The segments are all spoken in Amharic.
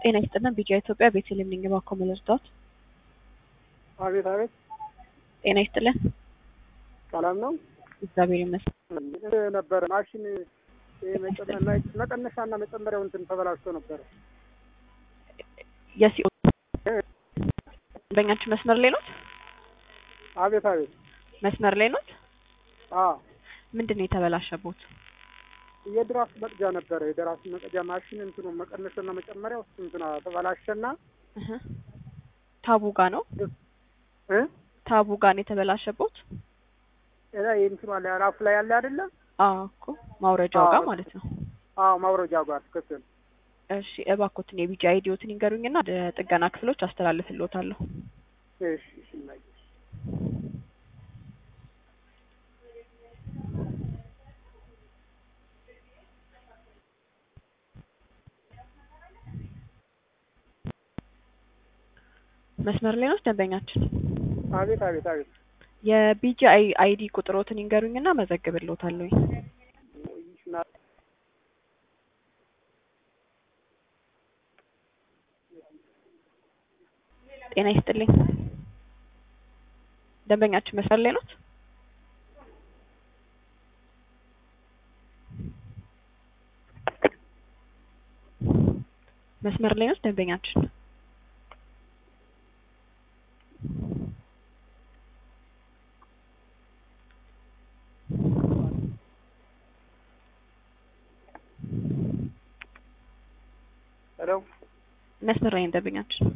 ጤና ይስጥልን ቢጂአይ ኢትዮጵያ ቤተልሔም ነኝ። እባክዎ ምን ልርዳዎት? አቤት አቤት፣ ጤና ይስጥልን። ሰላም ነው እግዚአብሔር ይመስገን። ነበረ ማሽን መቀነሻና መጨመሪያው እንትን ተበላሽቶ ነበረ። የሲኦ በእኛችን መስመር ላይ ኖት? አቤት አቤት፣ መስመር ላይ ኖት? አዎ ምንድን ነው የተበላሸቦት? የድራፍት መቅጃ ነበረ። የድራፍት መቅጃ ማሽን እንትኑ መቀነሻና መጨመሪያው እሱ እንትና ተበላሸና እህ ታቡ ጋ ነው እ ታቡ ጋ ነው የተበላሸቦት? እዛ እንትኑ አለ ራፉ ላይ ያለ አይደለም? አዎ እኮ ማውረጃው ጋር አዎ። ማለት ነው። አዎ ማውረጃ ጋር ትክክል። እሺ እባክዎትን የቢጂአይ አይዲዎትን ይንገሩኝና ወደ ጥገና ክፍሎች አስተላልፍልዎታለሁ። እሺ እሺ እናይ መስመር ላይ ነው ደንበኛችን። አቤት አቤት አቤት የቢጂአይ አይዲ ቁጥሮትን ይንገሩኝና መዘግብልዎታለሁ። ጤና ይስጥልኝ። ደንበኛችን መስመር ላይ ኖት? መስመር ላይ ኖት ደንበኛችን? ሄሎ መስመር ላይ ነው ደንበኛችን።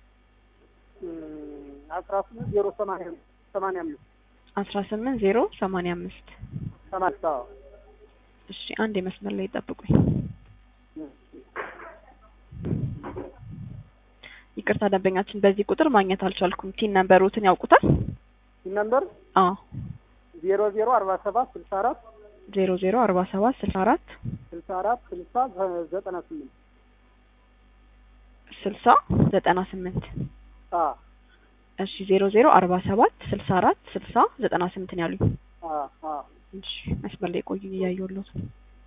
አስራ ስምንት ዜሮ ሰማንያ ሰማንያ አምስት አስራ ስምንት ዜሮ ሰማንያ አምስት ሰማንያ አዎ እሺ አንድ የመስመር ላይ ጠብቁኝ። ይቅርታ ደንበኛችን በዚህ ቁጥር ማግኘት አልቻልኩም። ቲን ነምበሮትን ያውቁታል? ነምበር አዎ ዜሮ ዜሮ አርባ ሰባት ስልሳ አራት ዜሮ ዜሮ አርባ ሰባት ስልሳ አራት ስልሳ አራት ስልሳ ዘጠና ስምንት ስልሳ ዘጠና ስምንት አ እሺ ዜሮ ዜሮ አርባ ሰባት ስልሳ አራት ስልሳ ዘጠና ስምንት ነው ያሉኝ። አ አ እሺ መስመር ላይ ቆዩኝ እያየሁልዎት ነው።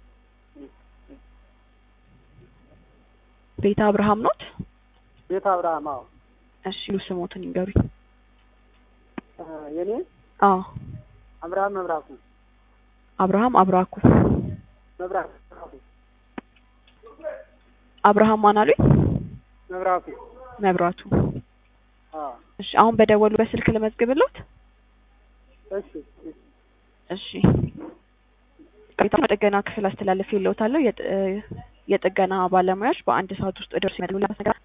ቤተ አብርሃም ኖት? ቤተ አብርሃም አዎ እሺ ሉ ስሞትን ይንገሩኝ። አ የኔ አዎ አብርሃም መብራቱ አብርሃም አብራኩ መብራቱ መብራቱ አብርሃም ማን አሉኝ? መብራቱ መብራቱ አ እሺ አሁን በደወሉ በስልክ ልመዝግብልዎት? እሺ እሺ እሺ ቅሬታ ጥገና ክፍል አስተላልፌልዎታለሁ። የጥ- የጥገና ባለሙያዎች በአንድ ሰዓት ውስጥ ደርሶ ይመጣሉ። ሌላ ነገር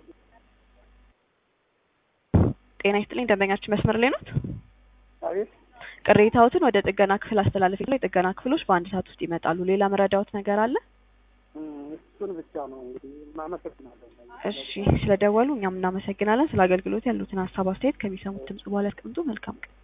ጤና ይስጥልኝ ደንበኛችን መስመር ላይ ኖት? አቤት ቅሬታዎትን ወደ ጥገና ክፍል አስተላልፌልዎ የጥገና ክፍሎች በአንድ ሰዓት ውስጥ ይመጣሉ። ሌላ መረዳዎት ነገር አለ? እም፣ እሱን ብቻ ነው እንግዲህ አመሰግናለሁ። እሺ ስለደወሉ እኛም እናመሰግናለን። ስለ አገልግሎት ያሉትን ሀሳብ አስተያየት ከሚሰሙት ድምጽ በኋላ ያስቀምጡ። መልካም ቀን